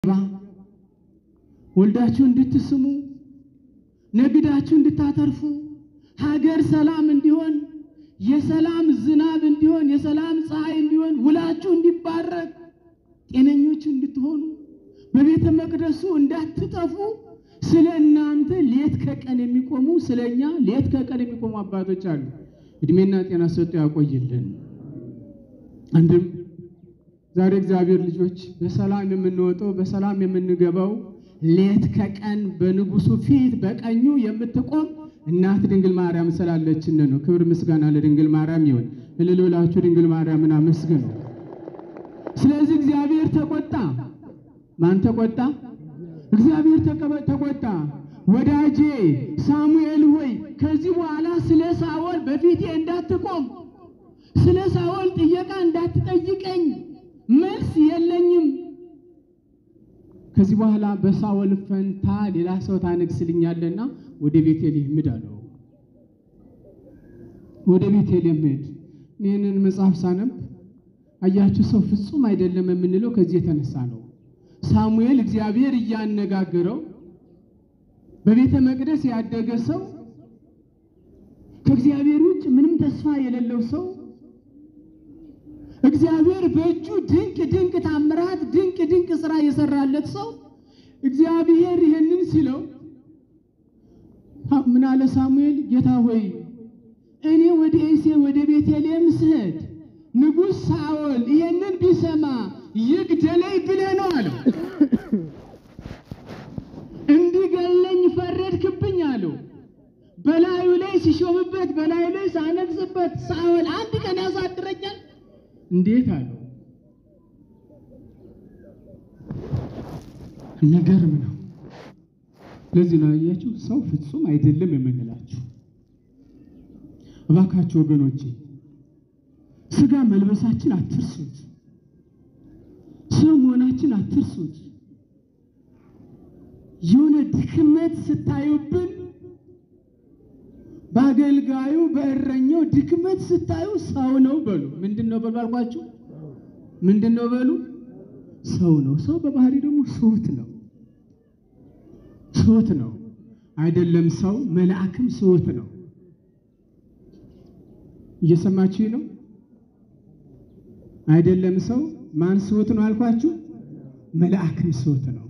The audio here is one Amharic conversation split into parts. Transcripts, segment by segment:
ወልዳችሁ እንድትስሙ ነግዳችሁ እንድታተርፉ ሀገር ሰላም እንዲሆን የሰላም ዝናብ እንዲሆን የሰላም ፀሐይ እንዲሆን ውላችሁ እንዲባረክ ጤነኞች እንድትሆኑ በቤተ መቅደሱ እንዳትጠፉ ስለ እናንተ ሌት ከቀን የሚቆሙ ስለ እኛ ሌት ከቀን የሚቆሙ አባቶች አሉ። እድሜና ጤና ሰጥቶ ያቆይልን። አንድም ዛሬ እግዚአብሔር ልጆች በሰላም የምንወጣው በሰላም የምንገባው ሌት ከቀን በንጉሱ ፊት በቀኙ የምትቆም እናት ድንግል ማርያም ስላለችን ነው። ክብር ምስጋና ለድንግል ማርያም ይሁን። እልል ብላችሁ ድንግል ማርያምን አመስግኑ። ስለዚህ እግዚአብሔር ተቆጣ። ማን ተቆጣ? እግዚአብሔር ተቀበ- ተቆጣ። ወዳጄ ሳሙኤል ሆይ ከዚህ በኋላ ስለ ሳኦል በፊቴ እንዳትቆም፣ ስለ ሳኦል ጥየቃ እንዳትጠይቀኝ፣ መልስ የለኝም። ከዚህ በኋላ በሳኦል ፈንታ ሌላ ሰው ታነግስልኛለና ወደ ቤቴልሔም ሂድ አለው። ወደ ቤቴልሔም ሂድ። ይህንን መጽሐፍ ሳነብ አያችሁ፣ ሰው ፍጹም አይደለም የምንለው ከዚህ የተነሳ ነው። ሳሙኤል እግዚአብሔር እያነጋገረው በቤተ መቅደስ ያደገ ሰው ከእግዚአብሔር ውጭ ምንም ተስፋ የሌለው ሰው እግዚአብሔር በእጁ ድንቅ ድንቅ ታምራት ድንቅ ድንቅ ስራ የሰራለት ሰው እግዚአብሔር ይህንን ሲለው ምን አለ ሳሙኤል? ጌታ ሆይ እኔ ወደ እሴ ወደ ቤተልሔም ስሄድ ንጉሥ ሳኦል ይህንን ቢሰማ ይግደለኝ ብለህ ነው አለው። እንዲገለኝ ፈረድክብኝ አለው። በላዩ ላይ ሲሾምበት በላዩ ላይ ሳነግስበት ሳኦል አንድ ቀን ያሳድረኛል እንዴት አለው። የሚገርም ነው። ለዚህ ነው ያያችሁ ሰው ፍጹም አይደለም የምንላችሁ። እባካችሁ ወገኖቼ ስጋ መልበሳችን አትርሱት። ሰው መሆናችን አትርሱት። የሆነ ድክመት ስታዩብን በአገልጋዩ በእረኛው ድክመት ስታዩ ሰው ነው በሉ። ምንድን ነው በሉ አልኳችሁ? ምንድን ነው በሉ? ሰው ነው። ሰው በባህሪ ደግሞ ስሁት ነው። ስሁት ነው አይደለም? ሰው መልአክም ስሁት ነው። እየሰማችሁ ነው አይደለም? ሰው ማን ስሁት ነው አልኳችሁ? መልአክም ስሁት ነው።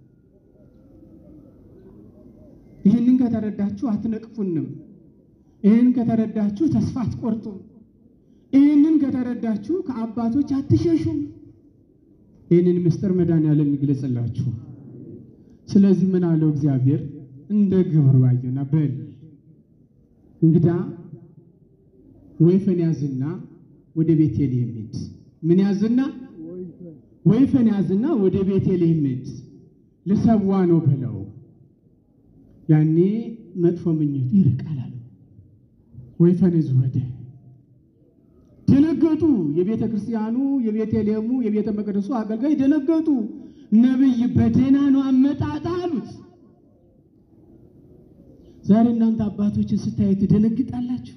ይህንን ከተረዳችሁ አትነቅፉንም። ይህንን ከተረዳችሁ ተስፋ አትቆርጡም። ይህንን ከተረዳችሁ ከአባቶች አትሸሹም። ይህንን ምስጢር መድኃኔዓለም ይግለጽላችሁ። ስለዚህ ምን አለው እግዚአብሔር? እንደ ግብሩ አየና በል እንግዳ ወይፈን ያዝና ወደ ቤቴልሔም ሂድ። ምን ያዝና? ወይፈን ያዝና ወደ ቤቴልሔም ሂድ፣ ልሰዋ ነው በለው። ያኔ መጥፎ ምኞቱ ይርቃል አለው። ወይፈን ይዞ ሄደ። ደነገጡ። የቤተ ክርስቲያኑ የቤተልሔሙ የቤተ መቅደሱ አገልጋይ ደነገጡ። ነቢይ በደህና ነው አመጣጥ አሉት። ዛሬ እናንተ አባቶችን ስታዩ ትደነግጣላችሁ።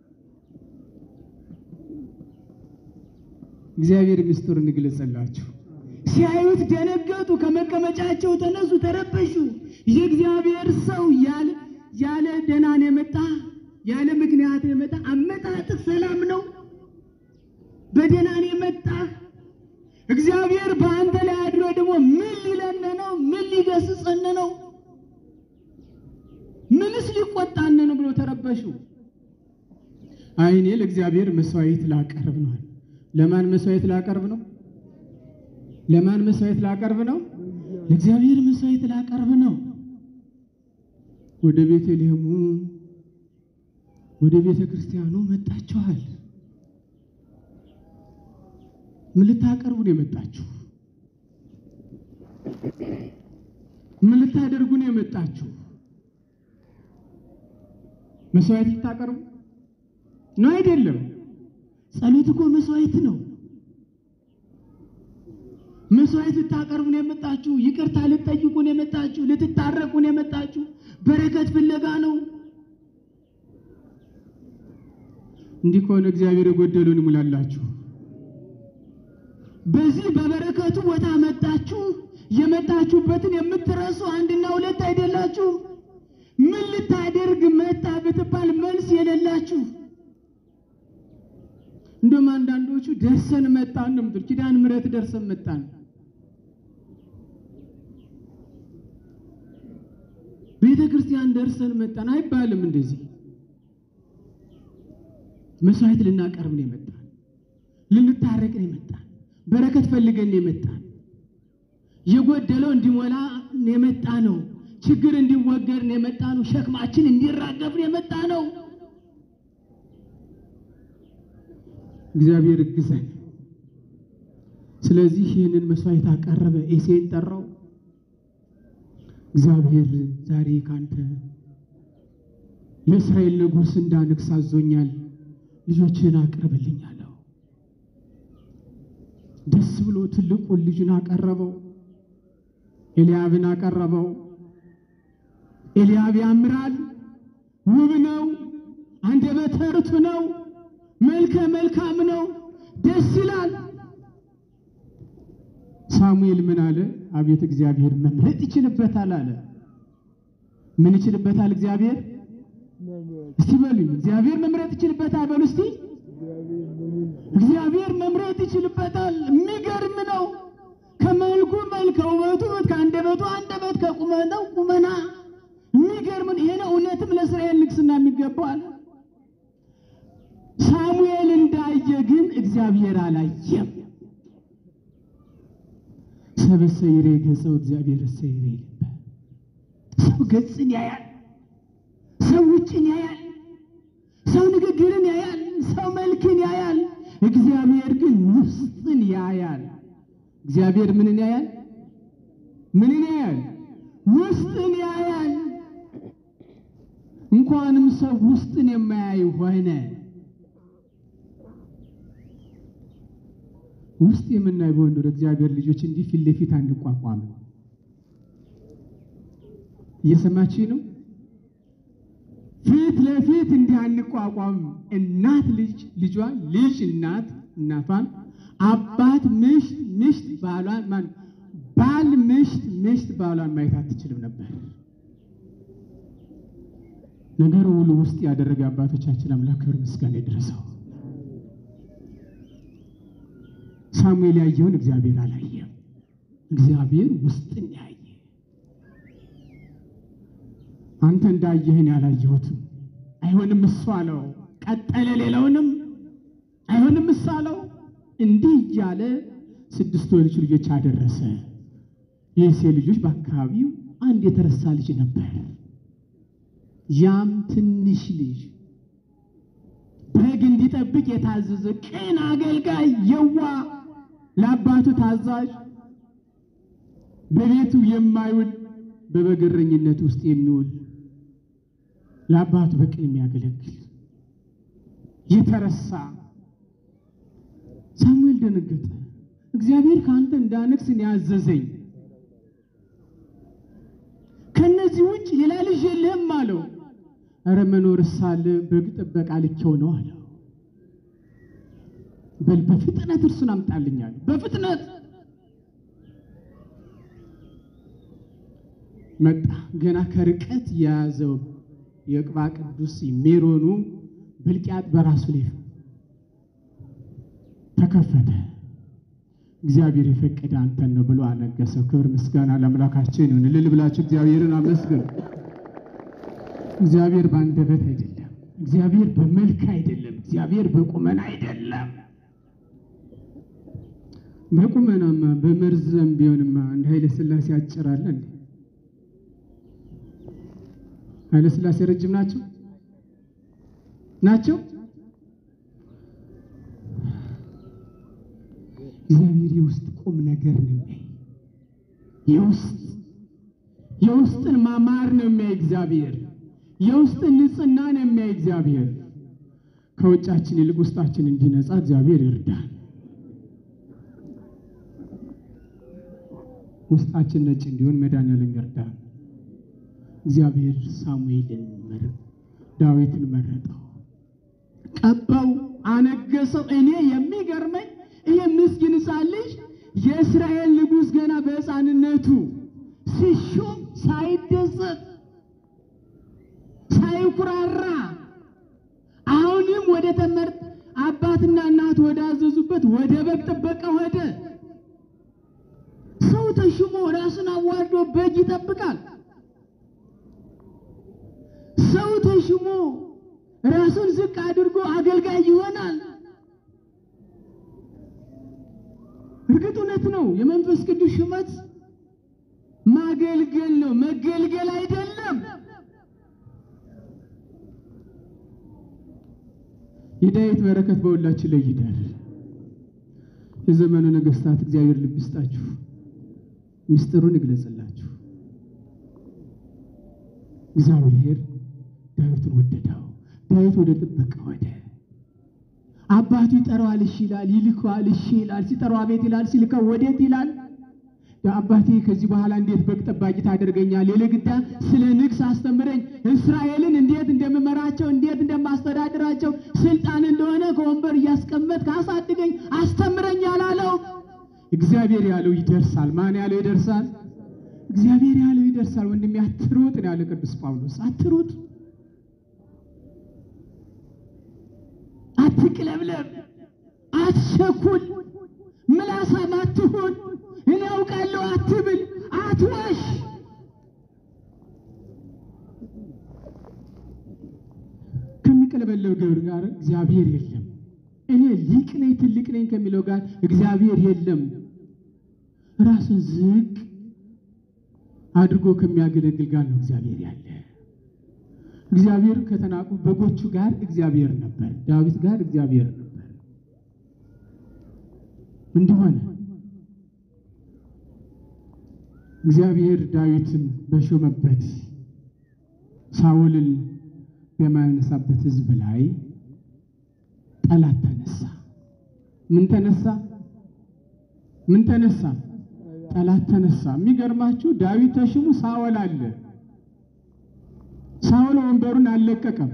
እግዚአብሔር ምስጢሩን ይግለጽላችሁ። ሲያዩት ደነገጡ፣ ከመቀመጫቸው ተነሱ፣ ተረበሹ። የእግዚአብሔር ሰው ያለ ያለ ደህና ነው የመጣ ያለ ምክንያት ነው የመጣ አመጣጥህ ሰላም ነው፣ በደህና ነው የመጣ እግዚአብሔር በአንተ ላይ አድሮ ደግሞ ምን ሊለን ነው? ምን ሊገስጸን ነው? ምንስ ሊቆጣን ነው ብሎ ተረበሹ። አይ እኔ ለእግዚአብሔር መስዋዕት ላቀርብ ነው። ለማን መስዋዕት ላቀርብ ነው? ለማን መስዋዕት ላቀርብ ነው? ለእግዚአብሔር መስዋዕት ላቀርብ ነው። ወደ ቤተልሔሙ ወደ ቤተ ክርስቲያኑ መጣችኋል። ምን ልታቀርቡ ነው የመጣችሁ? ምን ልታደርጉ ነው የመጣችሁ? መስዋዕት ልታቀርቡ ነው? አይደለም። ጸሎት እኮ መስዋዕት ነው። መስዋዕት ልታቀርቡ ነው የመጣችሁ። ይቅርታ ልትጠይቁ ነው የመጣችሁ። ልትታረቁ ነው የመጣችሁ። በረከት ፍለጋ ነው። እንዲህ ከሆነ እግዚአብሔር የጎደሉን ይሙላላችሁ። በዚህ በበረከቱ ቦታ መጣችሁ። የመጣችሁበትን የምትረሱ አንድና ሁለት አይደላችሁም። ምን ልታደርግ መጣ ብትባል መልስ የሌላችሁ እንደውም አንዳንዶቹ ደርሰን መጣን ነው የምትሉ። ኪዳነ ምሕረት ደርሰን መጣን ቤተ ክርስቲያን ደርሰን መጣን አይባልም። እንደዚህ መስዋዕት ልናቀርብ ነው የመጣን፣ ልንታረቅ ነው የመጣን፣ በረከት ፈልገን ነው የመጣን፣ የጎደለው እንዲሞላ የመጣ ነው፣ ችግር እንዲወገድ ነው የመጣ ነው፣ ሸክማችን እንዲራገፍ ነው የመጣ ነው። እግዚአብሔር እግዘን። ስለዚህ ይህንን መስዋዕት አቀረበ። ኤሴን ጠራው። እግዚአብሔር ዛሬ ካንተ ለእስራኤል ንጉሥ እንዳንግስ አዞኛል፣ ልጆችህን አቅርብልኝ አለው። ደስ ብሎ ትልቁን ልጁን አቀረበው፣ ኤልያብን አቀረበው። ኤልያብ ያምራል፣ ውብ ነው፣ አንደበተ ርቱዕ ነው፣ መልከ መልካም ነው፣ ደስ ይላል። ሳሙኤል ምን አለ? አቤት እግዚአብሔር መምረጥ ይችልበታል አለ። ምን ይችልበታል እግዚአብሔር? እስቲ በሉኝ፣ እግዚአብሔር መምረጥ ይችልበታል በሉ እስቲ። እግዚአብሔር መምረጥ ይችልበታል። የሚገርም ነው። ከመልኩ መልክ፣ ከውበቱ ውበት፣ ከአንደበቱ አንደበት፣ ከቁመናው ቁመና የሚገርም ነው። ይሄ ነው እውነትም ለእስራኤል ንግስና የሚገባዋል። ሳሙኤል እንዳየ ግን እግዚአብሔር አላየም። ሰበሰ ይሬ ገጸው እግዚአብሔር እሰ ይሬ ልበ ሰው ገጽን ያያል፣ ሰው ውጭን ያያል፣ ሰው ንግግርን ያያል፣ ሰው መልክን ያያል። እግዚአብሔር ግን ውስጥን ያያል። እግዚአብሔር ምንን ያያል? ምንን ያያል? ውስጥን ያያል። እንኳንም ሰው ውስጥን የማያይ ሆነ ውስጥ የምናይ በሆን ወደ እግዚአብሔር ልጆች እንዲህ ፊት ለፊት አንቋቋም። እየሰማችሁ ነው? ፊት ለፊት እንዲህ አንቋቋም። እናት ልጅ ልጇን፣ ልጅ እናት እናቷን፣ አባት ምሽት ምሽት ባሏን ማን ባል ምሽት ምሽት ባሏን ማየት አትችልም ነበር። ነገሩ ሁሉ ውስጥ ያደረገ አባቶቻችን አምላክ ክብር ምስጋና ይድረሰው። ሳሙኤል ያየውን እግዚአብሔር አላየም። እግዚአብሔር ውስጥን ያየ። አንተ እንዳየህን ያላየሁትም አይሆንም እሱ አለው። ቀጠለ። ሌላውንም አይሆንም እሱ አለው። እንዲህ እያለ ስድስት ወንዶች ልጆች አደረሰ። የእሴይ ልጆች በአካባቢው አንድ የተረሳ ልጅ ነበር። ያም ትንሽ ልጅ በግ እንዲጠብቅ የታዘዘ ቅን አገልጋይ፣ የዋ ለአባቱ ታዛዥ፣ በቤቱ የማይውል በበግረኝነት ውስጥ የሚውል ለአባቱ በቅን የሚያገለግል የተረሳ። ሳሙኤል ደነገጠ። እግዚአብሔር ከአንተ እንዳነግሥ እኔ ያዘዘኝ ከነዚህ ውጭ ሌላ ልጅ የለህም አለው። እረ መኖር ሳለ በግ ጥበቃ ልኬው ነው አለው። በል በፍጥነት እርሱን አምጣልኛል። በፍጥነት መጣ። ገና ከርቀት የያዘው የቅባ ቅዱስ ሜሮኑ ብልቅያት በራሱ ላይ ተከፈተ። እግዚአብሔር የፈቀደ አንተን ነው ብሎ አነገሰው። ክብር ምስጋና ለአምላካችን ይሁን። እልል ብላችሁ እግዚአብሔርን አመስግኑ። እግዚአብሔር በአንደበት አይደለም። እግዚአብሔር በመልክ አይደለም። እግዚአብሔር በቁመና አይደለም። በቁመናማ በመርዘም ቢሆንማ እንደ ኃይለ ሥላሴ አጭራለ እንዴ? ኃይለ ሥላሴ ረጅም ናቸው ናቸው። እግዚአብሔር የውስጥ ቁም ነገር ነው የሚያይ። የውስጥ የውስጥን ማማር ነው የሚያይ እግዚአብሔር። የውስጥን ንጽህና ነው የሚያይ እግዚአብሔር። ከውጫችን ይልቅ ውስጣችን እንዲነጻ እግዚአብሔር ይርዳል። ውስጣችን ነጭ እንዲሆን መድኃኒዓለም ይርዳል። እግዚአብሔር ሳሙኤልን መረ ዳዊትን መረጠው፣ ቀባው፣ አነገሰው። እኔ የሚገርመኝ ይሄ ምስኪን ሕፃን ልጅ የእስራኤል ንጉሥ ገና በሕፃንነቱ ሲሾም ሳይደሰት ሳይኩራራ አሁንም ወደ ተመርጥ አባትና እናት ወደ አዘዙበት ወደ በግ ጥበቃ ሄደ። ሰው ተሹሞ ራሱን አዋርዶ በግ ይጠብቃል። ሰው ተሹሞ ራሱን ዝቅ አድርጎ አገልጋይ ይሆናል። እርግጥ እውነት ነው። የመንፈስ ቅዱስ ሹመት ማገልገል ነው፣ መገልገል አይደለም። የዳዊት በረከት በሁላችን ላይ ይደር። የዘመኑ ነገስታት እግዚአብሔር ልብ ይስጣችሁ፣ ምስጢሩን ይግለጽላችሁ። እግዚአብሔር ዳዊትን ወደደው። ዳዊት ወደ ጥበቃ ወደ አባቱ ይጠራዋል፣ እሺ ይላል። ይልከዋል፣ እሺ ይላል። ሲጠራው አቤት ይላል። ሲልከው ወዴት ይላል። አባቴ ከዚህ በኋላ እንዴት በግ ጠባቂ ታደርገኛል? የለግዳ ስለ ንግስ አስተምረኝ፣ እስራኤልን እንዴት እንደምመራቸው፣ እንዴት እንደማስተዳድራቸው፣ ስልጣን እንደሆነ ከወንበር እያስቀመጥክ አሳድገኝ፣ አስተምረኝ አላለው። እግዚአብሔር ያለው ይደርሳል። ማን ያለው ይደርሳል? እግዚአብሔር ያለው ይደርሳል። ወንድሜ አትሩጥ ነው ያለ ቅዱስ ጳውሎስ። አትሩጥ፣ አትቅለብለብ፣ አትቸኩል፣ ምላሳም አትሁን። እኔ አውቃለሁ አትብል፣ አትዋሽ። ከሚቀለበለው ግብር ጋር እግዚአብሔር የለም። እኔ ሊቅ ነኝ ትልቅ ነኝ ከሚለው ጋር እግዚአብሔር የለም። ራሱን ዝቅ አድርጎ ከሚያገለግል ጋር ነው እግዚአብሔር ያለ። እግዚአብሔር ከተናቁ በጎቹ ጋር እግዚአብሔር ነበር፣ ዳዊት ጋር እግዚአብሔር ነበር። እንዲሆነ እግዚአብሔር ዳዊትን በሾመበት ሳውልን በማያነሳበት ሕዝብ ላይ ጠላት ተነሳ። ምን ተነሳ? ምን ተነሳ? ጠላት ተነሳ። የሚገርማችሁ ዳዊት ተሽሙ ሳውል አለ። ሳውል ወንበሩን አልለቀቀም።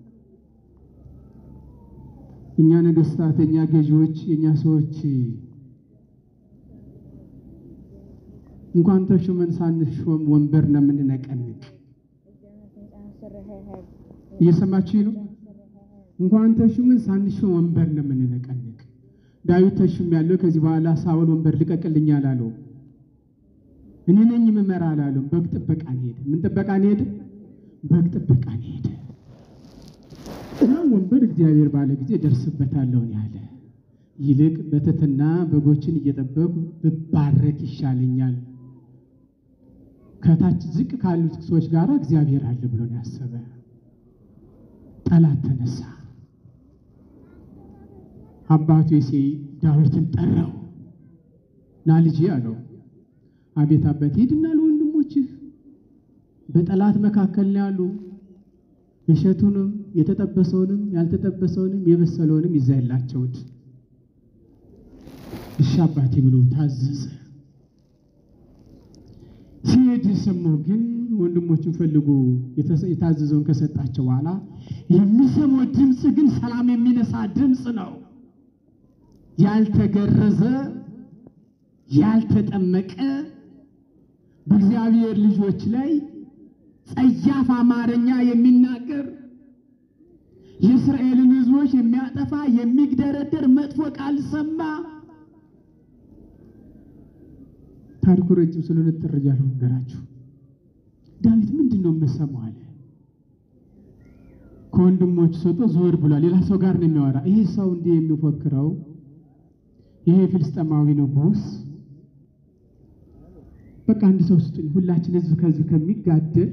እኛ ነገስታት፣ የእኛ ገዢዎች፣ የእኛ ሰዎች እንኳን ተሹመን ሳንሾም ወንበር ነው የምንነቀንቅ። እየሰማችሁ ነው? እንኳን ተሹመን ሳንሾም ወንበር ነው የምንነቀንቅ። ዳዊት ተሹም ያለው ከዚህ በኋላ ሳውል ወንበር ልቀቅልኝ አላለው። እኔ ነኝ የምመራ አላለም። በግ ጥበቃን ሄደ። ምን ጥበቃን ሄደ? በግ ጥበቃን ሄደ። ያ ወንበር እግዚአብሔር ባለ ጊዜ ደርስበታለሁ ያለ ይልቅ በትሕትና በጎችን እየጠበቁ ብባረክ ይሻለኛል ከታች ዝቅ ካሉት ሰዎች ጋር እግዚአብሔር አለ ብሎ ነው ያሰበ። ጠላት ተነሳ። አባቱ የሴይ ዳዊትን ጠራው። ና ልጄ አለው። አቤት አባት፣ ሂድና ለወንድሞችህ በጠላት መካከል ነው ያሉ እሸቱንም የተጠበሰውንም ያልተጠበሰውንም የበሰለውንም ይዘህላቸውት። እሺ አባቴ ብሎ ታዘዘ። ሲሄድ ሰማው ግን ወንድሞችን ፈልጎ የታዘዘውን ከሰጣቸው በኋላ የሚሰማው ድምፅ ግን ሰላም የሚነሳ ድምፅ ነው። ያልተገረዘ ያልተጠመቀ በእግዚአብሔር ልጆች ላይ ጸያፍ አማርኛ የሚናገር የእስራኤልን ሕዝቦች የሚያጠፋ የሚግደረደር መጥፎ ቃል ሰማ። ታሪኩ ረጅም ስለሆነ ጥር እያለሁ ነገራችሁ። ዳዊት ምንድን ነው የምሰማው አለ። ከወንድሞች ሰጦ ዞር ብሏል። ሌላ ሰው ጋር ነው የሚያወራ። ይሄ ሰው እንዲህ የሚፎክረው ይሄ ፍልስጤማዊ ንጉሥ በቃ አንድ ሰው ስጡኝ፣ ሁላችን ህዝብ ከህዝብ ከሚጋደል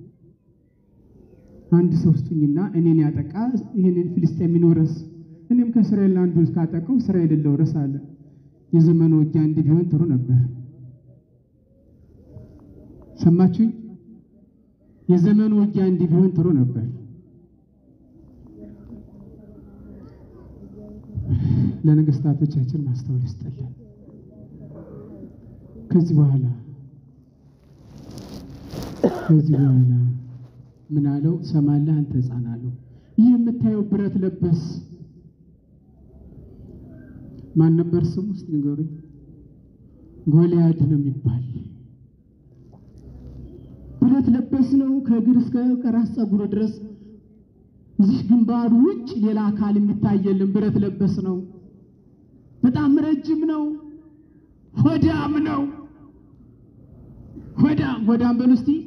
አንድ ሰው ስጡኝና እኔን ያጠቃ ይህንን ፍልስጤም ይኖረስ፣ እኔም ከእስራኤል አንዱ ካጠቀው እስራኤል ልውረስ አለ። የዘመኑ ውጊያ እንዲህ ቢሆን ጥሩ ነበር። ሰማችሁኝ? የዘመኑ ውጊያ እንዲህ ቢሆን ጥሩ ነበር። ለነገስታቶቻችን ማስተዋል ይስጠልን። ከዚህ በኋላ ከዚህ በኋላ ምን አለው? ሰማለህ አንተ ሕፃን አለው። ይህ የምታየው ብረት ለበስ ማን ነበር ስሙ? እስኪ ንገሩኝ። ጎልያድ ነው የሚባል ብረት ለበስ ነው። ከእግር እስከ ከራስ ፀጉር ድረስ እዚህ ግንባሩ ውጭ ሌላ አካል የሚታይ የለም። ብረት ለበስ ነው። በጣም ረጅም ነው። ሆዳም ነው። ሆዳም ሆዳም በሉ እስቲ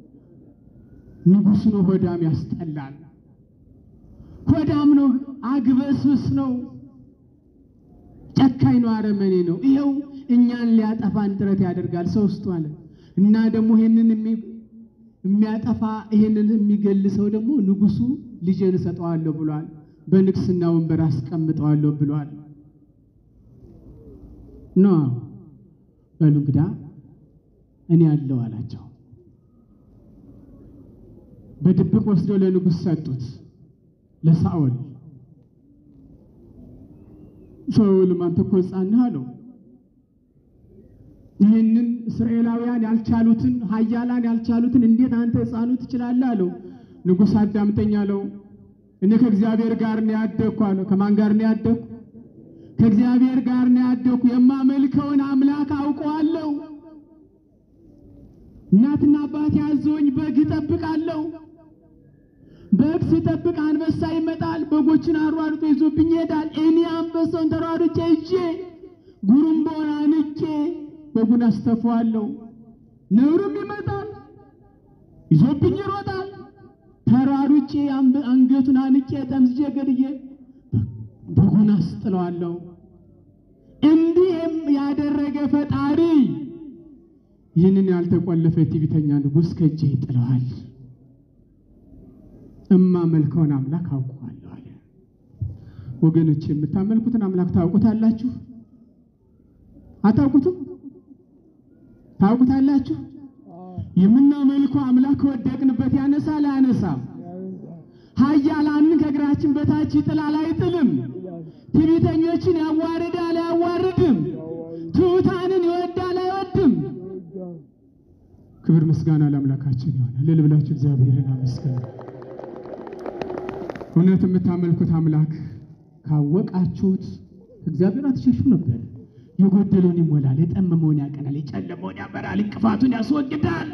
ንጉሥ ነው። ሆዳም ያስጠላል። ሆዳም ነው። አግበስብስ ነው። ጨካኝ ነው። አረመኔ ነው። ይኸው እኛን ሊያጠፋን ጥረት ያደርጋል ሰው ውስጡ አለ እና ደግሞ ይሄንን የሚያጠፋ ይሄንን የሚገል ሰው ደግሞ ንጉሱ ልጄን እሰጠዋለሁ ብሏል። በንግስና ወንበር አስቀምጠዋለሁ ብሏል። ኖ በሉ እንግዳ እኔ አለው አላቸው። በድብቅ ወስደው ለንጉሥ ሰጡት፣ ለሳኦል። ሳኦልም አንተ እኮ ሕፃን ነህ አለው። ይህንን እስራኤላውያን ያልቻሉትን ኃያላን ያልቻሉትን እንዴት አንተ ሕፃኑ ትችላለህ አለው። ንጉሥ አዳምጠኝ አለው። እኔ ከእግዚአብሔር ጋር ነው ያደግኩ አለው። ከማን ጋር ነው ያደግኩ? ከእግዚአብሔር ጋር ነው ያደግኩ። የማመልከውን አምላክ አውቀዋለሁ። እናትና አባት ያዘውኝ በግ እጠብቃለሁ። በግ ስጠብቅ አንበሳ ይመጣል፣ በጎችን አሯሩጦ ይዞብኝ ይሄዳል። እኔ አንበሳውን ተሯሩጬ ይዤ ጉሩምቦን አንቄ በጉን አስተፋዋለሁ። ነብሩም ይመጣል፣ ይዞብኝ ይሮጣል። ተሯሩጬ አንገቱን አንቄ ጠምዝጄ ገድዬ በጉን አስጥለዋለሁ። እንዲህም ያደረገ ፈጣሪ ይህንን ያልተቆለፈ ትዕቢተኛ ንጉሥ ከእጄ ይጥለዋል። እማመልከውን አምላክ አውቀዋለሁ አለ። ወገኖች የምታመልኩትን አምላክ ታውቁታላችሁ? አታውቁትም? ታውቁታላችሁ? የምናመልከው አምላክ ከወደቅንበት ያነሳል አያነሳም? ኃያላንን ከእግራችን በታች ይጥላል አይጥልም? ትዕቢተኞችን ያዋርዳል አያዋርድም? ትሑታንን ይወዳል አይወድም? ክብር ምስጋና ለአምላካችን ይሆነ። እልል ብላችሁ እግዚአብሔርን አመስግኑ። እውነት የምታመልኩት አምላክ ካወቃችሁት እግዚአብሔር አትሸሹ ነበር። የጎደለውን ይሞላል፣ የጠመመውን ያቀናል፣ የጨለመውን ያበራል፣ እንቅፋቱን ያስወግዳል፣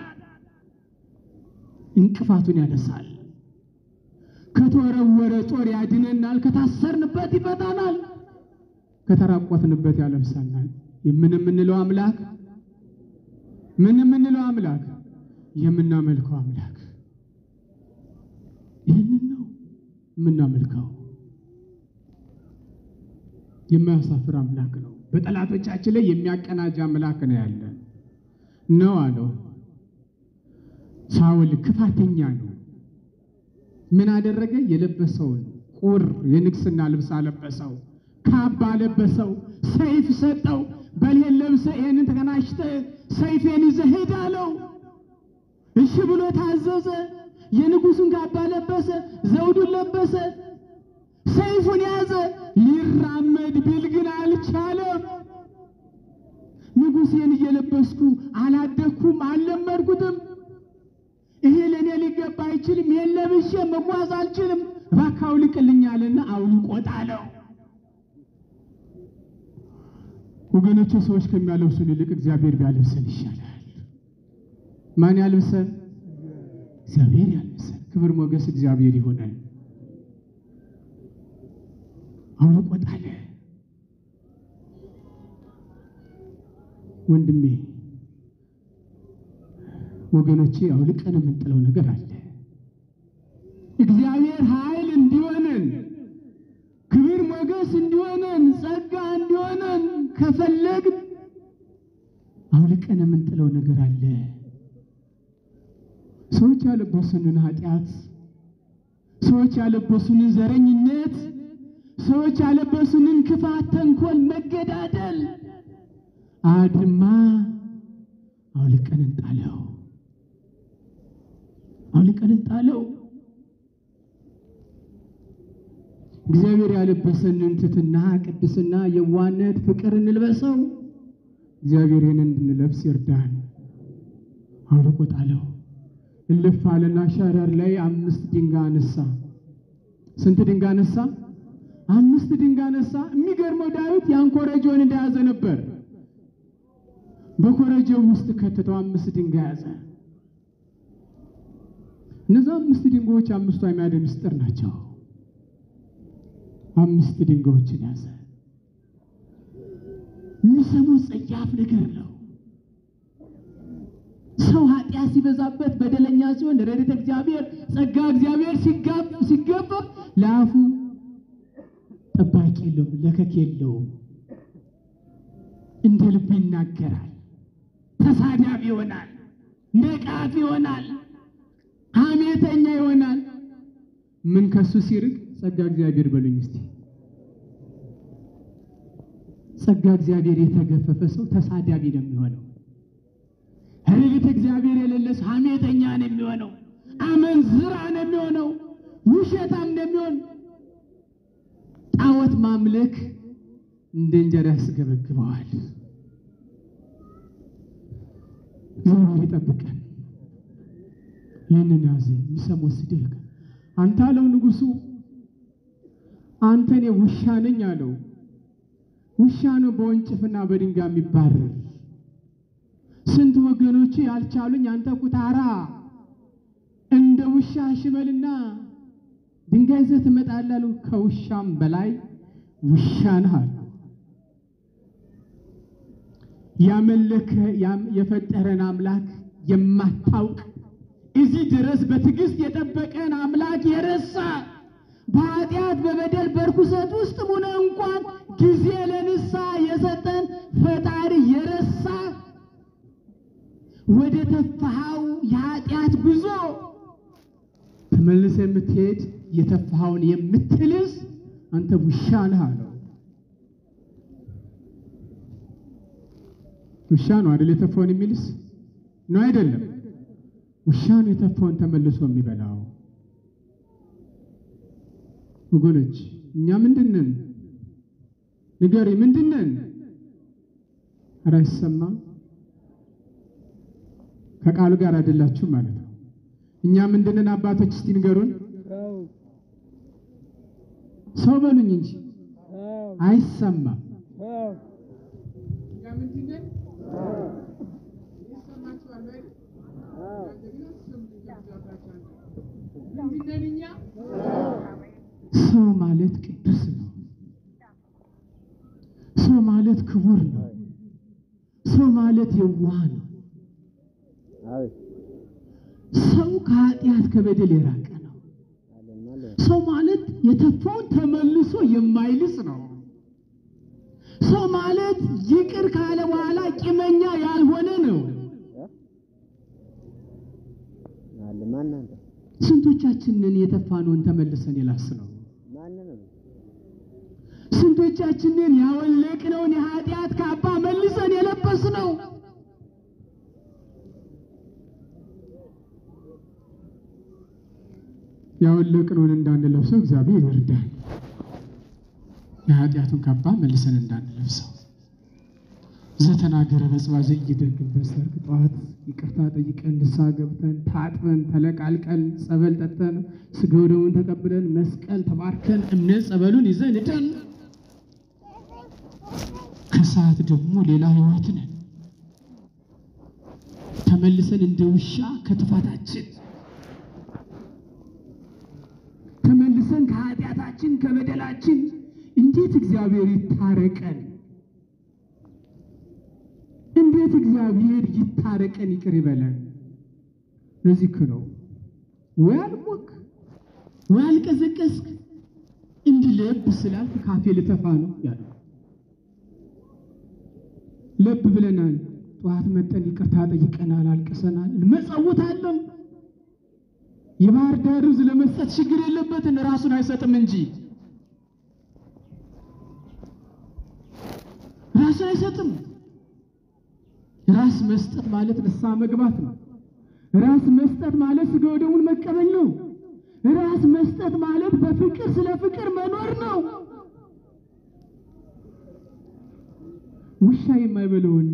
እንቅፋቱን ያነሳል። ከተወረወረ ጦር ያድነናል፣ ከታሰርንበት ይፈታናል፣ ከተራቆትንበት ያለብሰናል። ምን የምንለው አምላክ ምን የምንለው አምላክ የምናመልከው አምላክ ይህንን ነው የምናመልከው። የማያሳፍር አምላክ ነው። በጠላቶቻችን ላይ የሚያቀናጅ አምላክ ነው ያለን ነው አለው። ሳውል ክፋተኛ ነው። ምን አደረገ? የለበሰውን ቁር የንግስና ልብስ አለበሰው፣ ካባ አለበሰው፣ ሰይፍ ሰጠው። በልሄን ለብሰ ይህንን ተቀናሽተ ሰይፌን ይዘህ ሂድ አለው። እሺ ብሎ ታዘዘ። የንጉሱን ካባ ለበሰ፣ ዘውዱን ለበሰ፣ ሰይፉን ያዘ። ሊራመድ ቢል ግን አልቻለም። ንጉሴን እየለበስኩ አላደግኩም፣ አልለመድኩትም። ይሄ ለእኔ ሊገባ አይችልም። ይሄን ለብሼ መጓዝ አልችልም። እባክህ አውልቅልኛልና አውልቆት አለው። ወገኖቹ ሰዎች ከሚያለብሱን ይልቅ እግዚአብሔር ቢያለብሰን ይሻላል። ማን ያልብሰን? እግዚአብሔር ያልብሰን። ክብር ሞገስ እግዚአብሔር ይሆናል። አውልቆት አለ። ወንድሜ ወገኖቼ አውልቀን የምንጥለው ነገር አለ። እግዚአብሔር ኃይል እንዲሆነን ክብር ሞገስ እንዲሆነን ጸጋ እንዲሆነን ከፈለግን አውልቀን የምንጥለው ነገር አለ። ሰዎች ያለበሱንን ኃጢአት፣ ሰዎች ያለበሱንን ዘረኝነት፣ ሰዎች ያለበሱንን ክፋት፣ ተንኮል፣ መገዳደል አድማ አውልቀን እንጣለው አውልቀን እንጣለው። እግዚአብሔር ያለበሰንን ትሕትና፣ ቅድስና፣ የዋነት፣ ፍቅር እንልበሰው። እግዚአብሔር ይህንን እንድንለብስ ይርዳን። አውልቆ ጣለው። እልፍ አለና ሸረር ላይ አምስት ድንጋይ አነሳ። ስንት ድንጋይ አነሳ? አምስት ድንጋይ አነሳ። የሚገርመው ዳዊት ያን ኮረጆን እንደያዘ ነበር። በኮረጆው ውስጥ ከተተው አምስት ድንጋይ ያዘ። እነዛ አምስት ድንጋዮች አምስቱ አዕማደ ምስጢር ናቸው። አምስት ድንጋዮችን ያዘ። የሚሰሙት ጸያፍ ነገር ነው። ሰው ኃጢአት ሲበዛበት በደለኛ ሲሆን ረድኤተ እግዚአብሔር ጸጋ እግዚአብሔር ሲገባ ለአፉ ጠባቂ የለውም፣ ለከክ የለውም። እንደ ልቡ ይናገራል። ተሳዳቢ ይሆናል፣ ነቃፊ ይሆናል፣ ሐሜተኛ ይሆናል። ምን ከሱ ሲርቅ ጸጋ እግዚአብሔር በሉኝ እስቲ። ጸጋ እግዚአብሔር የተገፈፈ ሰው ተሳዳቢ ነው የሚሆነው። ረድኤተ እግዚአብሔር የሌለ ሰው ሐሜተኛ ነው የሚሆነው፣ አመንዝራ ነው የሚሆነው፣ ውሸታም ነው የሚሆን። ጣዖት ማምለክ እንደ እንጀራ ያስገበግበዋል። እግዚአብሔር ይጠብቀን። ይህንን ያዘ የሚሰማው ስድብ አንተ አለው ንጉሡ፣ አንተ እኔ ውሻ ነኝ አለው። ውሻ ነው በወንጭፍና በድንጋይ የሚባረር ስንት ወገኖች ያልቻሉኝ አንተ ኩታራ እንደ ውሻ ሽመልና ድንጋይ ይዘህ ትመጣለህ አሉ። ከውሻም በላይ ውሻ ነህ አሉ። ያመለከ የፈጠረን አምላክ የማታውቅ እዚህ ድረስ በትዕግስት የጠበቀን አምላክ የረሳ በኃጢአት በበደል በርኩሰት ውስጥ ሆነ እንኳን ጊዜ ለንስሐ የሰጠን ፈጣሪ የረሳ ወደ ተፋሃው የኃጢአት ጉዞ ተመልሰ የምትሄድ የተፋሃውን የምትልስ አንተ ውሻ ነህ አለው። ውሻ ነው አይደል? የተፋውን የሚልስ ነው አይደለም? ውሻ ነው የተፋውን ተመልሶ የሚበላው። ወገኖች እኛ ምንድነን? ንገሪ፣ ምንድነን? ኧረ አይሰማም። ከቃሉ ጋር አይደላችሁ ማለት ነው። እኛ ምንድነን? አባቶች እስቲ ንገሩን። ሰው በሉኝ እንጂ አይሰማም። ሰው ማለት ቅዱስ ነው። ሰው ማለት ክቡር ነው። ሰው ማለት የዋህ ነው። ሰው ከኃጢአት ከበደል የራቀ ነው። ሰው ማለት የተፋውን ተመልሶ የማይልስ ነው። ሰው ማለት ይቅር ካለ በኋላ ቂመኛ ያልሆነ ነው። ስንቶቻችንን የተፋነውን ተመልሰን የላስ ነው? ስንቶቻችንን ያወለቅነውን የኃጢአት ካባ መልሰን የለበስ ነው? ያወለቅነውን እንዳንለብሰው እግዚአብሔር ይርዳል። የኃጢአቱን ካባ መልሰን እንዳንለብሰው ዘተናገረ በጽባ ዘይደግም በሰርክ ጠዋት ይቅርታ ጠይቀን ንስሐ ገብተን ታጥበን ተለቃልቀን ጸበል ጠጥተን ስጋው ደሙን ተቀብለን መስቀል ተባርከን እምነት ጸበሉን ይዘን ሄደን ከሰዓት ደግሞ ሌላ ሕይወት ነን። ተመልሰን እንደ ውሻ ከጥፋታችን ተመልሰን ከኃጢአታችን ከበደላችን እንዴት እግዚአብሔር ይታረቀን? እንዴት እግዚአብሔር ይታረቀን ይቅር ይበለን? ለዚህ እኮ ነው ወይ አልሞክ ወይ አልቀዘቀዝክ እንዲህ ለብ ስላልክ ካፌ ልተፋ ነው ያለው። ለብ ብለናል። ጠዋት መጠን ይቅርታ ጠይቀናል፣ አልቅሰናል፣ እንመጸውታለን። የባህር ዳር ሩዝ ለመስጠት ችግር የለበትን ራሱን አይሰጥም እንጂ ራሱን አይሰጥም። ራስ መስጠት ማለት ንስሐ መግባት ነው። ራስ መስጠት ማለት ሥጋ ወደሙን መቀበል ነው። ራስ መስጠት ማለት በፍቅር ስለ ፍቅር መኖር ነው። ውሻ የማይበለውን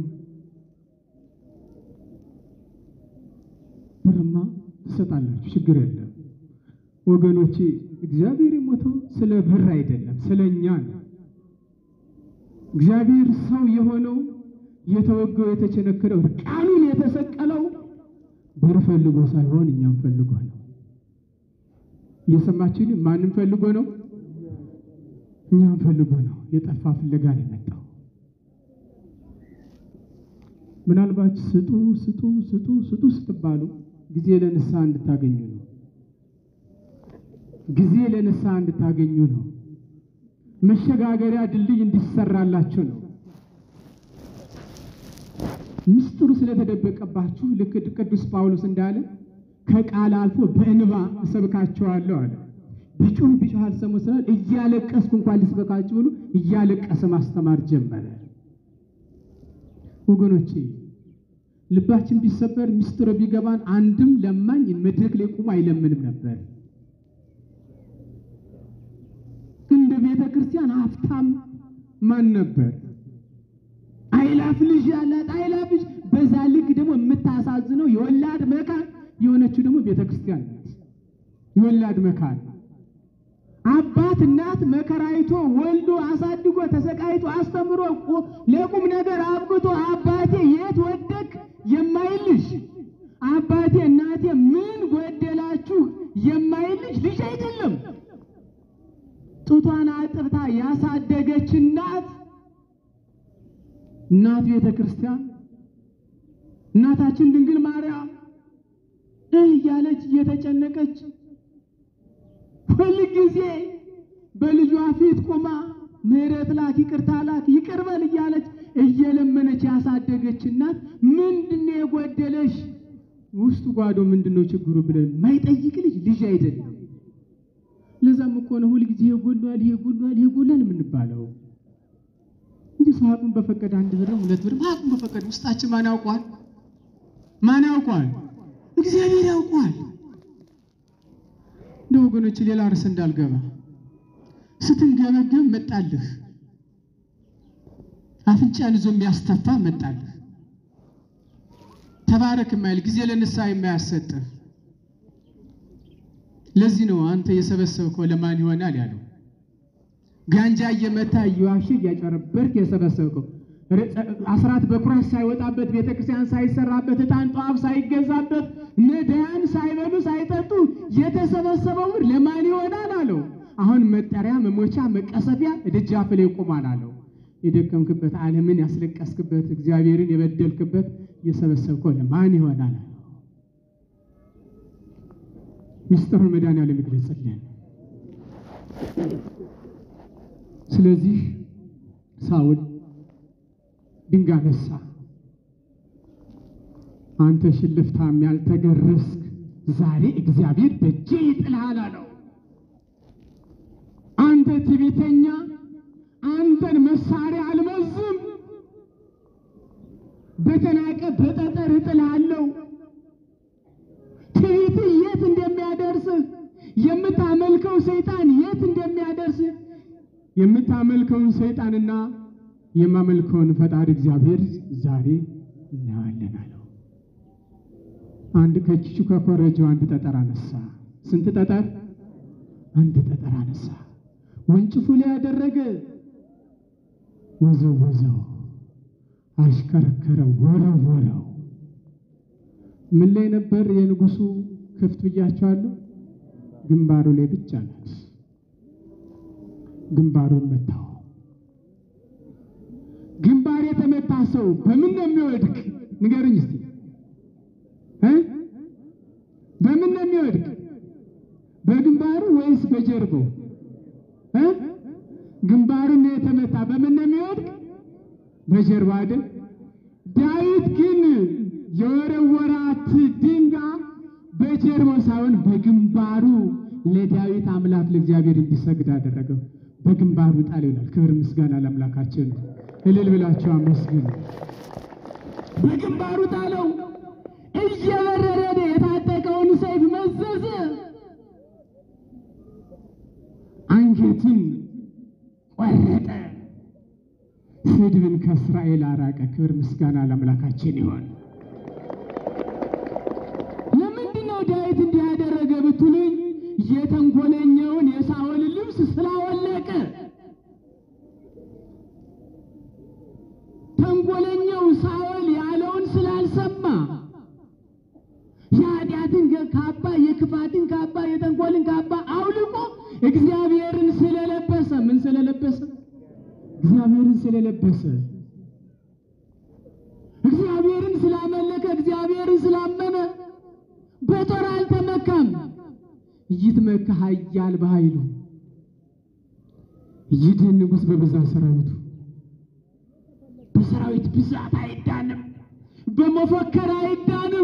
ብርማ ትሰጣላችሁ፣ ችግር የለም ወገኖቼ። እግዚአብሔር የሞተው ስለ ብር አይደለም፣ ስለ እኛ ነው። እግዚአብሔር ሰው የሆነው የተወገው የተቸነከረው እርቃኑን የተሰቀለው ብር ፈልጎ ሳይሆን እኛም ፈልጎ ነው። እየሰማችን ማንም ፈልጎ ነው? እኛም ፈልጎ ነው። የጠፋ ፍለጋ ነው የመጣው። ምናልባት ስጡ ስጡ ስጡ ስጡ ስትባሉ ጊዜ ለንስሐ እንድታገኙ ነው። ጊዜ ለንስሐ እንድታገኙ ነው። መሸጋገሪያ ድልድይ እንዲሰራላችሁ ነው። ምስጢሩ ስለተደበቀባችሁ ልክ ቅዱስ ጳውሎስ እንዳለ ከቃል አልፎ በእንባ እሰብካቸዋለሁ አለ። ቢጮህ ቢጮህ አልሰሙ ስላል እያለቀስኩ እንኳን ልስበካችሁ ብሎ እያለቀሰ ማስተማር ጀመረ። ወገኖቼ ልባችን ቢሰበር ምስጢሩ ቢገባን አንድም ለማኝ መድረክ ላይ ቆሞ አይለምንም ነበር። እንደ ቤተ ክርስቲያን ሀብታም ማን ነበር? አይላፍ ልጅ ያላት አይላፍ ልጅ። በዛ ልክ ደግሞ የምታሳዝነው የወላድ መካን የሆነችው ደግሞ ቤተ ክርስቲያን ናት። የወላድ መካን አባት እናት መከራይቶ ወልዶ አሳድጎ ተሰቃይቶ አስተምሮ ለቁም ነገር አብቅቶ አባቴ የት ወደቅ የማይልሽ አባቴ እናቴ ምን ጎደላችሁ የማይልሽ ልጅ አይደለም። ጡቷን አጥብታ ያሳደገች እናት እናት ቤተ ክርስቲያን እናታችን ድንግል ማርያም እህ እያለች እየተጨነቀች ሁል ጊዜ በልጇ ፊት ቆማ ምሕረት ላክ፣ ይቅርታ ላክ፣ ይቅር በል እያለች እየለመነች ያሳደገች እናት ምንድን ነው የጎደለሽ? ውስጡ ጓዶ ምንድን ነው ችግሩ ብለን ማይጠይቅ ልጅ ልጅ አይደለም። ለዛም እኮ ነው ሁል ጊዜ ይሄ ጎሏል፣ ይሄ ጎሏል፣ ይሄ ጎሏል የምንባለው እንጂ ሰዓቱን በፈቀደ አንድ ብርም ሁለት ብርም አቅም በፈቀደ ውስጣችን ማን ያውቋል? ማን ያውቋል? እግዚአብሔር ያውቋል። እንደ ወገኖች ሌላ ርዕስ እንዳልገባ ስትንገበገብ መጣልህ፣ አፍንጫን ይዞ የሚያስተፋ መጣልህ፣ ተባረክ የማይል ጊዜ ለንስሐ የማያሰጥህ። ለዚህ ነው አንተ የሰበሰብከው ለማን ይሆናል ያለው። ጋንጃ እየመታ እየዋሽ እያጨረበርክ የሰበሰብከው አስራት በኩራት ሳይወጣበት ቤተክርስቲያን ሳይሰራበት ዕጣን ጧፍ ሳይገዛበት ነዳያን ሳይበሉ ሳይጠጡ የተሰበሰበው ብር ለማን ይሆናል አለው። አሁን መጠሪያ መሞቻ መቀሰፊያ ደጃፍ ላይ ይቆማል አለው። የደከምክበት ዓለምን ያስለቀስክበት እግዚአብሔርን የበደልክበት የሰበሰብከው ለማን ይሆናል አለው። ምስጢሩን መድኃኒዓለም ይግለጽልን። ስለዚህ ሳውል ድንጋይ አነሳ። አንተ ሽልፍታም ያልተገረስክ ዛሬ እግዚአብሔር በእጄ ይጥልሃል አለው። አንተ ትዕቢተኛ፣ አንተን መሳሪያ አልመዝም፣ በተናቀ በጠጠር እጥልሃለሁ። ትዕቢትህ የት እንደሚያደርስህ የምታመልከው ሰይጣን የት እንደሚያደርስህ የምታመልከውን ሰይጣንና የማመልከውን ፈጣሪ እግዚአብሔር ዛሬ እናያለን አለው። አንድ ከኪሱ ከኮረጆው አንድ ጠጠር አነሳ። ስንት ጠጠር? አንድ ጠጠር አነሳ። ወንጭፉ ላይ ያደረገ ወዘው ወዘው፣ አሽከረከረው፣ ወረወረው። ምን ላይ ነበር የንጉሱ ክፍት ብያቸዋለሁ? ግንባሩ ላይ ብቻ ናት። ግንባሩን መታው። ግንባር የተመታ ሰው በምን ነው የሚወድቅ? ንገርኝ እስቲ እ በምን ነው የሚወድቅ? በግንባሩ ወይስ በጀርባው እ ግንባሩን ነው የተመታ። በምን ነው የሚወድቅ? በጀርባ አይደል? ዳዊት ግን የወረወራት ድንጋይ በጀርባው ሳይሆን በግንባሩ ለዳዊት አምላክ ለእግዚአብሔር እንዲሰግድ አደረገው። በግንባሩ ጣል ይላል። ክብር ምስጋና ለአምላካችን ነው። እልል ብላችሁ አመስግኑ። በግንባሩ ጣለው። እየበረረ የታጠቀውን ሰይፍ መዘዘ። አንገትን ቆረጠ። ስድብን ከእስራኤል አራቀ። ክብር ምስጋና ለአምላካችን ይሆን። ለምንድን ነው ዳዊት እንዲህ ያደረገ ብትሉኝ የተንኮለኛውን የሳኦል ልብስ ስላወለቀ። ተንኮለኛው ካባ የክፋትን ካባ የተንኮልን ካባ አውልቆ እግዚአብሔርን ስለለበሰ ምን ስለለበሰ እግዚአብሔርን ስለለበሰ እግዚአብሔርን ስላመለከ እግዚአብሔርን ስላመነ በጦር አልተመካም። ይትመካ ኃያል በኃይሉ ይድህን ንጉሥ በብዛት ሰራዊቱ። በሰራዊት ብዛት አይዳንም፣ በመፎከር አይዳንም።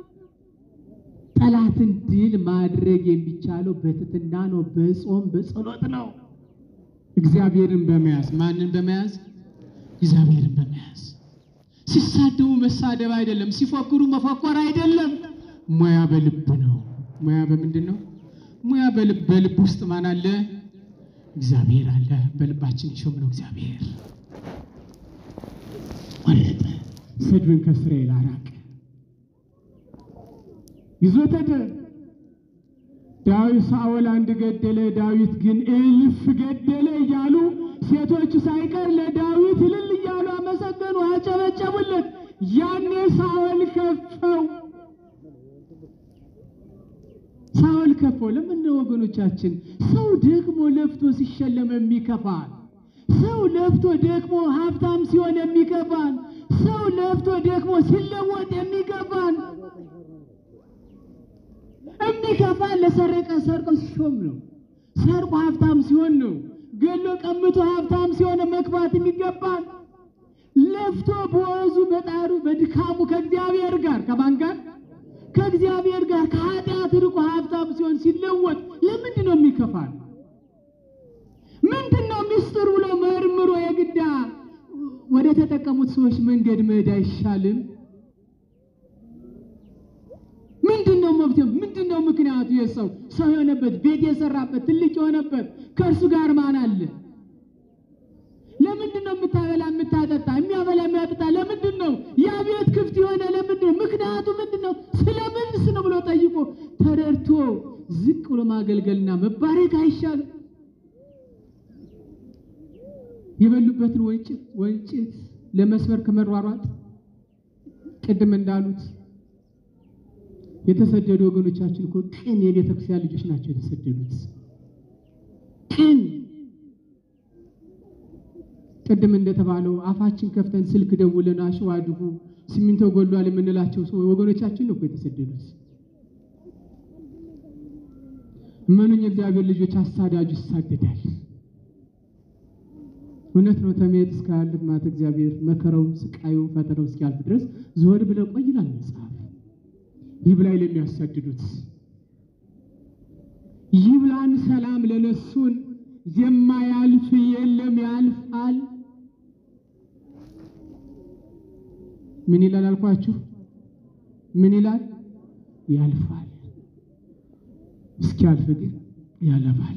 ጠላትን ድል ማድረግ የሚቻለው በትትና ነው፣ በጾም በጸሎት ነው። እግዚአብሔርን በመያዝ ማንን በመያዝ እግዚአብሔርን በመያዝ ሲሳደቡ መሳደብ አይደለም፣ ሲፎክሩ መፎከር አይደለም። ሙያ በልብ ነው። ሙያ በምንድን ነው? ሙያ በልብ በልብ ውስጥ ማን አለ? እግዚአብሔር አለ። በልባችን የሾም ነው እግዚአብሔር ቆረጠ። ሰድብን ከእስራኤል አራቀ፣ ይዞት ሄደ። ዳዊት ሳኦል አንድ ገደለ፣ ዳዊት ግን እልፍ ገደለ እያሉ ሴቶቹ ሳይቀር ለዳዊት እልል እያሉ አመሰገኑ፣ አጨበጨቡለት። ያኔ ሳኦል ከፈው ሳኦል ከፈው። ለምን ነው ወገኖቻችን? ሰው ደግሞ ለፍቶ ሲሸለም የሚከፋል። ሰው ለፍቶ ደግሞ ሀብታም ሲሆን የሚከፋል። ሰው ለፍቶ ደግሞ ሲለወጥ የሚከፋል። የሚከፋል ለሰረቀ ሰርቆ ሲሾም ነው። ሰርቆ ሀብታም ሲሆን ነው። ገሎ ቀምቶ ሀብታም ሲሆን መክፋት የሚገባል። ለፍቶ በወዙ በጣሩ በድካሙ ከእግዚአብሔር ጋር ከማን ጋር ከእግዚአብሔር ጋር ከኃጢአት ርቆ ሀብታም ሲሆን ሲለወጥ ለምንድን ነው የሚከፋል? ምንድን ነው ሚስጥሩ ብሎ መርምሮ የግዳ ወደ ተጠቀሙት ሰዎች መንገድ መሄድ አይሻልም? ምንድን ነው መፍትሄው? ምንድን ነው ምክንያቱ? የሰው ሰው የሆነበት ቤት የሰራበት ትልቅ የሆነበት ከእርሱ ጋር ማን አለ? ለምንድን ነው የምታበላ የምታጠጣ የሚያበላ የሚያጠጣ ለምንድን ነው ያ ቤት ክፍት የሆነ ለምንድን ነው ምክንያቱ ምንድን ነው ስለምንስ ነው ብሎ ጠይቆ ተረድቶ ዝቅ ብሎ ማገልገልና መባረክ አይሻልም የበሉበትን ወንጭት ወንጭት ለመስበር ከመሯሯጥ ቅድም እንዳሉት የተሰደዱ ወገኖቻችን እኮ ቅን የቤተ ክርስቲያን ልጆች ናቸው የተሰደዱት ቅን ቅድም እንደተባለው አፋችን ከፍተን ስልክ ደውለን አሸዋ አድጉ ሲሚንቶ ጎሏል የምንላቸው ሰው ወገኖቻችን ነው እኮ የተሰደዱት። እመኑኝ የእግዚአብሔር ልጆች አሳዳጁ ይሳደዳል። እውነት ነው። ተሜት እስካያልፍ ማለት እግዚአብሔር መከረው፣ ስቃዩ፣ ፈተናው እስኪያልፍ ድረስ ዘወር ብለው ቆይ ይላል መጽሐፍ። ይብላኝ ለሚያሳድዱት ይብላን ሰላም ለነሱን የማያልፍ የለም ያልፋል። ምን ይላል አልኳችሁ? ምን ይላል? ያልፋል። እስኪያልፍ ግን ያለፋል።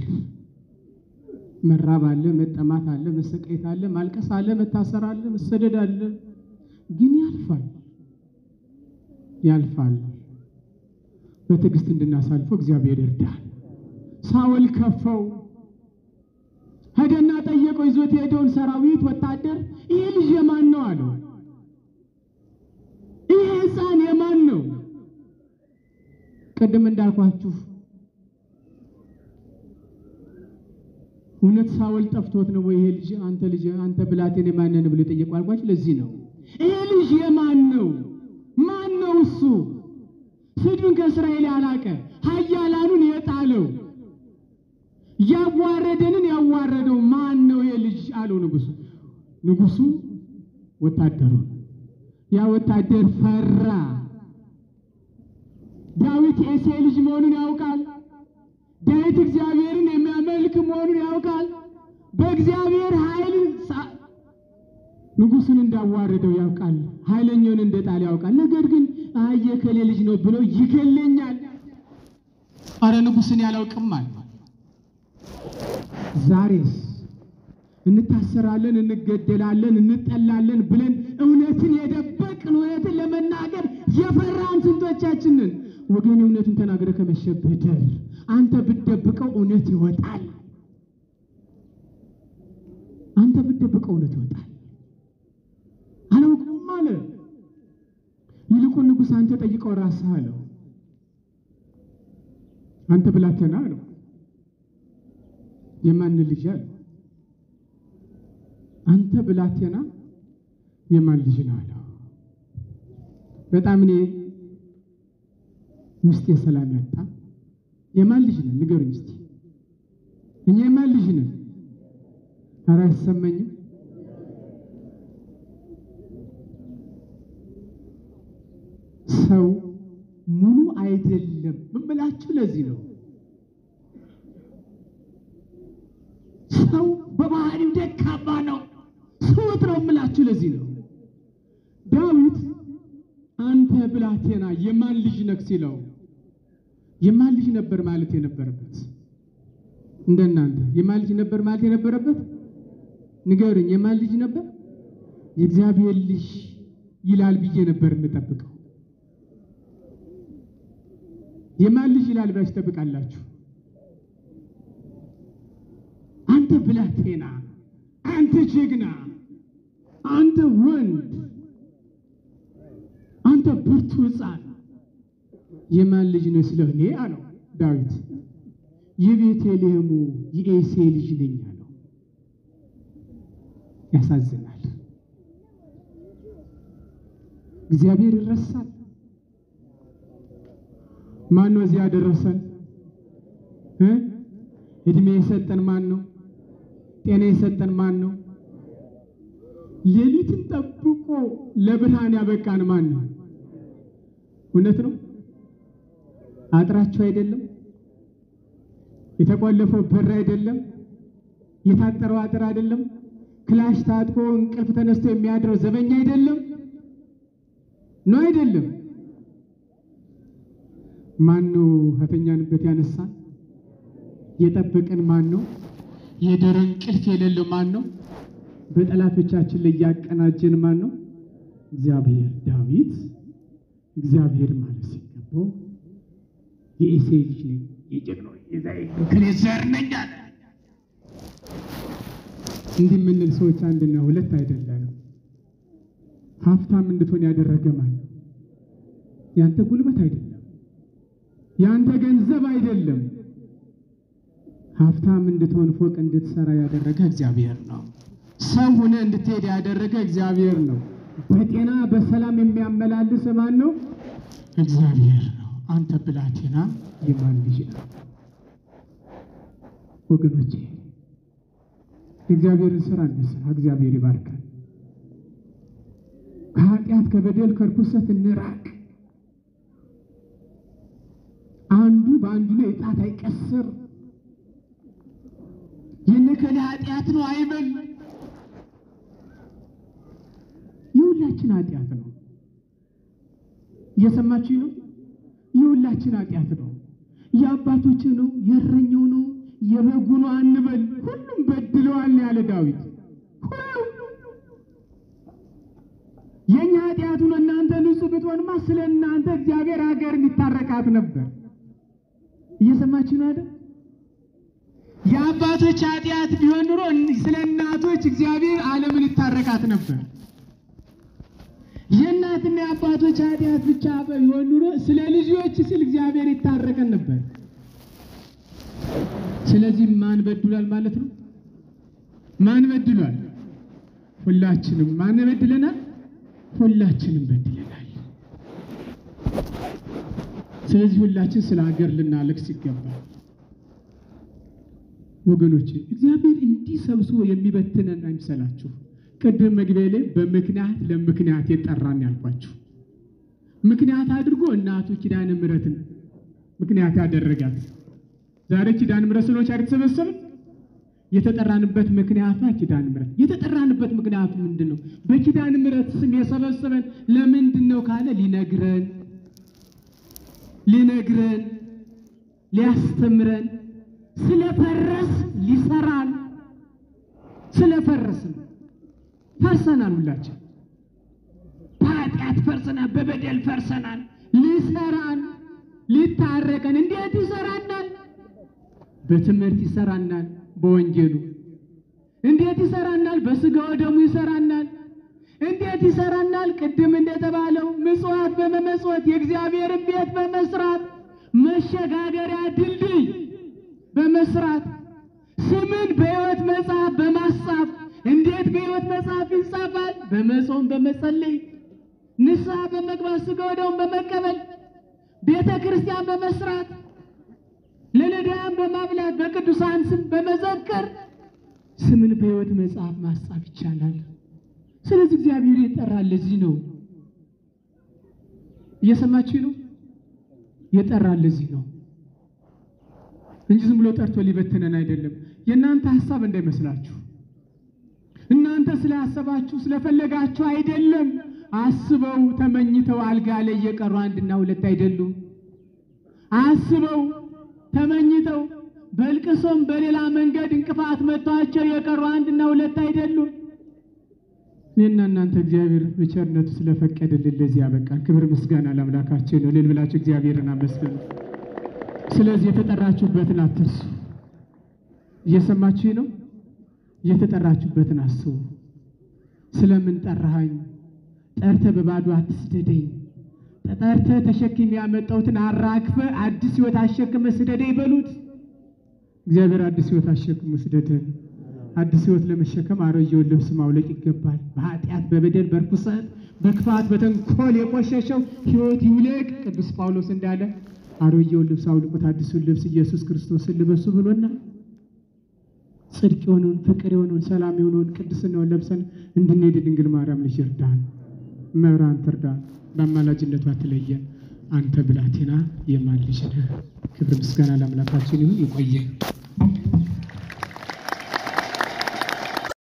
መራብ አለ፣ መጠማት አለ፣ መሰቃየት አለ፣ ማልቀስ አለ፣ መታሰር አለ፣ መሰደድ አለ። ግን ያልፋል፣ ያልፋል። በትዕግስት እንድናሳልፈው እግዚአብሔር ይርዳል። ሳውል ከፈው ሄደና ጠየቀው። ይዞት የሄደውን ሰራዊት ወታደር ይህ ልጅ የማን ነው አለው። ይህ ሕፃን የማን ነው? ቅድም እንዳልኳችሁ እውነት ሳውል ጠፍቶት ነው ወይ? ይሄ ልጅ አንተ ልጅ አንተ ብላቴን የማን ነህ ብሎ የጠየቀው አልኳችሁ። ለዚህ ነው ይሄ ልጅ የማን ነው? ማን ነው እሱ? ስድብን ከእስራኤል ያላቀ ኃያላኑን የጣለው ያዋረደንን ያዋረደው ማን ነው? ይሄ ልጅ አለው ንጉሱ። ንጉሱ ወታደሩ ያ ወታደር ፈራ። ዳዊት የእሴይ ልጅ መሆኑን ያውቃል። ዳዊት እግዚአብሔርን የሚያመልክ መሆኑን ያውቃል። በእግዚአብሔር ኃይል ንጉሱን እንዳዋረደው ያውቃል። ኃይለኛውን እንደጣል ያውቃል። ነገር ግን አይ የከሌ ልጅ ነው ብሎ ይገለኛል። አረ ንጉስን ያላውቅም አለ። ዛሬስ እንታሰራለን፣ እንገደላለን፣ እንጠላለን ብለን እውነትን የደበቅን እውነትን ለመናገር የፈራን ስንቶቻችንን? ወገን እውነቱን ተናግረ ከመሸብህ ደር አንተ ብትደብቀው እውነት ይወጣል። አንተ ብትደብቀው እውነት ይወጣል። አላውቅም አለ። ይልቁን ንጉሥ አንተ ጠይቀው ራስህ አለው። አንተ ብላቴና አለው። የማን ልጅ አለው። አንተ ብላቴና የማን ልጅ ነው አለው። በጣም እኔ ውስጤ ሰላም ያጣ። የማን ልጅ ነን ንገሩኝ እስቲ። እኛ የማን ልጅ ነን? ኧረ አይሰማኝም። ሰው ሙሉ አይደለም እምላችሁ ለዚህ ነው። ሰው በባህሪው ደካማ ነው፣ ስውት ነው እምላችሁ ለዚህ ነው። ዳዊት አንተ ብላቴና የማን ልጅ ነህ ሲለው የማን ልጅ ነበር ማለት የነበረበት? እንደናንተ የማን ልጅ ነበር ማለት የነበረበት? ንገሩኝ፣ የማን ልጅ ነበር? የእግዚአብሔር ልጅ ይላል ብዬ ነበር የምጠብቀው። የማን ልጅ ይላል ብላችሁ ትጠብቃላችሁ? አንተ ብላቴና፣ አንተ ጀግና፣ አንተ ወንድ፣ አንተ ብርቱ ሕፃን የማን ልጅ ነው ስለው እኔ አለው ዳዊት የቤተልሔሙ የእሴይ ልጅ ነኝ አለው። ያሳዝናል። እግዚአብሔር ይረሳል። ማን ነው እዚያ ያደረሰን? እ እድሜ የሰጠን ማን ነው? ጤና የሰጠን ማን ነው? ሌሊትን ጠብቆ ለብርሃን ያበቃን ማን ነው? እውነት ነው። አጥራቸው አይደለም፣ የተቆለፈው በር አይደለም፣ የታጠረው አጥር አይደለም፣ ክላሽ ታጥቆ እንቅልፍ ተነስቶ የሚያድረው ዘበኛ አይደለም፣ ነው አይደለም። ማን ነው ከተኛንበት ያነሳን? የጠበቀን ማን ነው? የደረ እንቅልፍ የሌለው ማን ነው? በጠላቶቻችን ላይ ያቀናጀን ማን ነው? እግዚአብሔር። ዳዊት እግዚአብሔር ማለት ሲገባው የእሴይ ልጅ ነኝ የጀግናው የዛይክሌ ዘር ነኝ አለ። እንዲህ የምንል ሰዎች አንድና ሁለት አይደለንም። ሀብታም እንድትሆን ያደረገ ማን ነው? ያንተ ጉልበት አይደለም፣ ያንተ ገንዘብ አይደለም። ሀብታም እንድትሆን ፎቅ እንድትሰራ ያደረገ እግዚአብሔር ነው። ሰው ሆነ እንድትሄድ ያደረገ እግዚአብሔር ነው። በጤና በሰላም የሚያመላልስ ማን ነው? እግዚአብሔር ነው። አንተ ብላቴና የማን ልጅ ነው? ወገኖቼ የእግዚአብሔርን ስራ እንስራ። እግዚአብሔር ይባርካል። ከኃጢአት ከበደል ከርኩሰት እንራቅ። አንዱ በአንዱ ላይ ጣት አይቀስር። የነከሌ ኃጢአት ነው አይበል። የሁላችን ኃጢአት ነው። እየሰማችሁ ነው። የሁላችን ኃጢአት ነው። የአባቶች ነው፣ የእረኛው ነው፣ የበጉ ነው አንበል። ሁሉም በድለዋል ያለ ዳዊት። ሁሉም የእኛ ኃጢአቱ ነው። እናንተ ንጹሕ ብትሆንማ ስለ እናንተ እግዚአብሔር ሀገርን ይታረቃት ነበር። እየሰማችሁ ነው አይደል? የአባቶች ኃጢአት ቢሆን ኑሮ ስለ እናቶች እግዚአብሔር ዓለምን ይታረቃት ነበር። የእናትና የአባቶች ኃጢአት ብቻ ቢሆን ኑሮ ስለ ልጆች ስል እግዚአብሔር ይታረቀን ነበር። ስለዚህ ማን በድሏል ማለት ነው? ማን በድሏል? ሁላችንም። ማን በድለናል? ሁላችንም በድለናል። ስለዚህ ሁላችን ስለ ሀገር ልናለቅስ ይገባል። ወገኖቼ እግዚአብሔር እንዲህ ሰብስቦ የሚበትነን አይምሰላችሁ። ቅድም መግቢያ ላይ በምክንያት ለምክንያት የጠራን ያልኳችሁ ምክንያት አድርጎ እናቱ ኪዳነ ምሕረትን ምክንያት ያደረጋት ዛሬ ኪዳነ ምሕረት ስሎች የተሰበሰብን የተጠራንበት ምክንያቷ ኪዳነ ምሕረት። የተጠራንበት ምክንያቱ ምንድን ነው? በኪዳነ ምሕረት ስም የሰበሰበን ለምንድን ነው ካለ ሊነግረን ሊነግረን ሊያስተምረን ስለፈረስ ሊሰራን ስለፈረስን ፈርሰናል። ሁላችን በኃጢአት ፈርሰናል፣ በበደል ፈርሰናል። ሊሰራን ሊታረቀን እንዴት ይሰራናል? በትምህርት ይሰራናል። በወንጌሉ እንዴት ይሰራናል? በስጋው ደሙ ይሰራናል። እንዴት ይሰራናል? ቅድም እንደተባለው ምጽዋት በመመጽወት የእግዚአብሔርን ቤት በመስራት መሸ መሸጋገሪያ ድልድይ በመስራት ስምን በሕይወት መጽሐፍ በማስጻፍ እንዴት በሕይወት መጽሐፍ ይጻፋል? በመጾም በመጸለይ ንስሐ በመግባት ሥጋ ወደሙን በመቀበል ቤተ ክርስቲያን በመስራት ለነዳያን በማብላት በቅዱሳን ስም በመዘከር ስምን በሕይወት መጽሐፍ ማስጻፍ ይቻላል። ስለዚህ እግዚአብሔር የጠራን ለዚህ ነው። እየሰማችሁ ነው? የጠራን ለዚህ ነው እንጂ ዝም ብሎ ጠርቶ ሊበትነን አይደለም። የእናንተ ሀሳብ እንዳይመስላችሁ። እናንተ ስላሰባችሁ ስለፈለጋችሁ አይደለም። አስበው ተመኝተው አልጋ ላይ የቀሩ አንድና ሁለት አይደሉም። አስበው ተመኝተው በልቅሶም በሌላ መንገድ እንቅፋት መጥቷቸው የቀሩ አንድና ሁለት አይደሉም። እኔና እናንተ እግዚአብሔር በቸርነቱ ስለፈቀደልን ለዚህ ያበቃን። ክብር ምስጋና ለአምላካችን ነው። እልል ብላችሁ እግዚአብሔርን አመስግኑ። ስለዚህ የተጠራችሁበትን አትርሱ። እየሰማችሁ ነው? የተጠራችሁበትን አስቡ። ስለምን ጠራሃኝ? ጠርተ በባዶ አትስደደኝ። ተጠርተ ተሸክም ያመጣሁትን አራግፈ አዲስ ሕይወት አሸክመ ስደደኝ በሉት። እግዚአብሔር አዲስ ሕይወት አሸክሙ ስደደን። አዲስ ሕይወት ለመሸከም አሮጌውን ልብስ ማውለቅ ይገባል። በኃጢአት በበደል በርኩሰት በክፋት በተንኮል የቆሸሸው ሕይወት ይውለቅ። ቅዱስ ጳውሎስ እንዳለ አሮጌውን ልብስ አውልቁት፣ አዲሱን ልብስ ኢየሱስ ክርስቶስን ልበሱ ብሎና ጽድቅ የሆነውን ፍቅር የሆነውን ሰላም የሆነውን ቅድስናውን ለብሰን እንድንሄድ ድንግል ማርያም ልጅ እርዳን፣ መብራን ትርዳን፣ በአማላጅነቷ ትለየን። አንተ ብላቴና የማን ልጅ ነህ? ክብር ምስጋና ለአምላካችን ይሁን። ይቆየን።